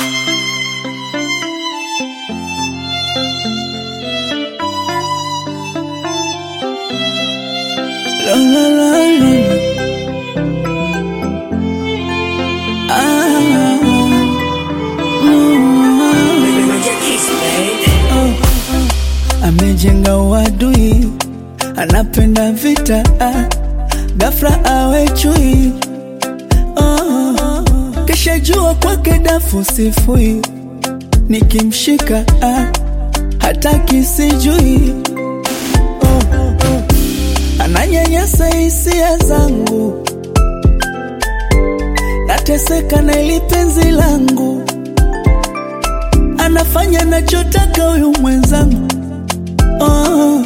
La, la, la, la. Ah, mm. Amejenga uadui, anapenda vita, ah, ghafla awe chui. Oh, kisha jua kwake dafu sifui, nikimshika ah, hataki sijui. Oh, oh. Ananyanyasa hisia zangu, nateseka na ili penzi langu, anafanya nachotaka huyu mwenzangu. Oh,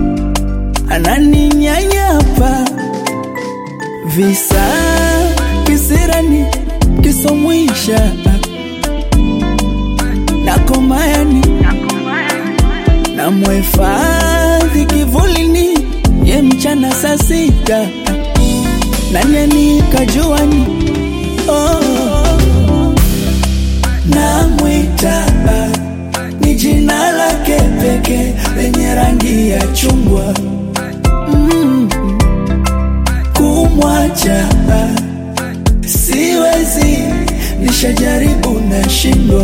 ananinyanyapa visa kisirani kisomwisha nakomayani namwhifadhi kivulini ye mchana saa sita nanyani kajuani oh, namwita ni jina lake peke lenye rangi ya chungwa mm, kumwacha siwezi, nishajaribu nashindwa,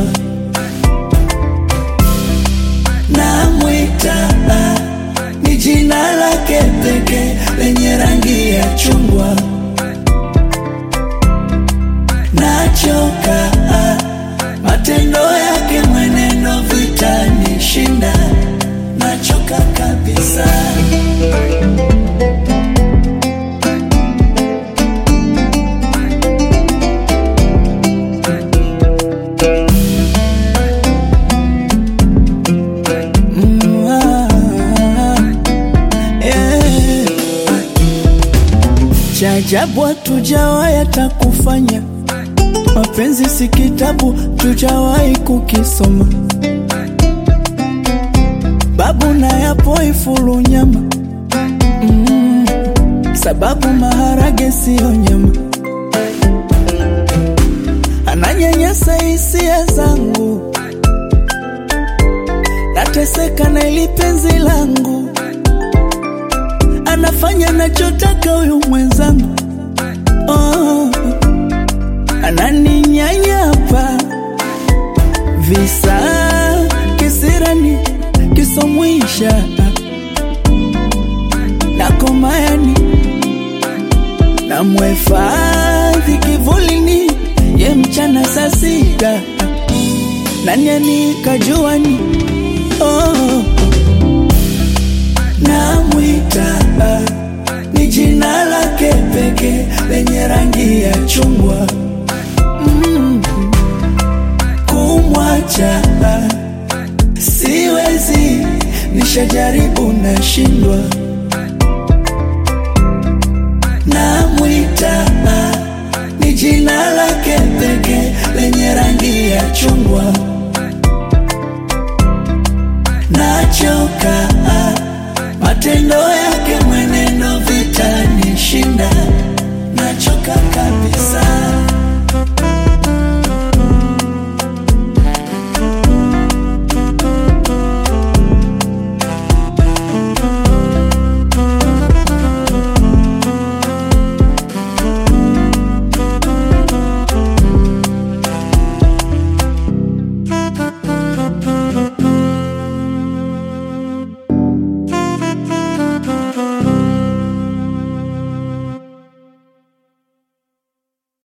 namwita ni jina lake peke lenye rangi ya chungwa, nachoka matendo yake, mwenendo vitanishinda, nachoka kabisa. Mm, ah, yeah. Cha ajabu hatujawahi hata kufanya mapenzi, si kitabu tujawahi kukisoma. Babu na yapo ifulu nyama mm, sababu maharage siyo nyama. Ananyanyasa hisia zangu, nateseka na ili penzi langu, anafanya nachotaka huyu mwenzangu. Oh, ananinyanyapa visa kisirani kisomwisha nakomayani namwhifadhi kivulini ye mchana saa sita nanyani kajuani oh, namwita ni jina lake peke lenye rangi ya chungwa mm, kumwacha siwezi, nishajaribu nashindwa, namwita ni jina lake peke lenye rangi ya chungwa, nachoka matendo yake, mwenendo vitanishinda, nachoka kabisa.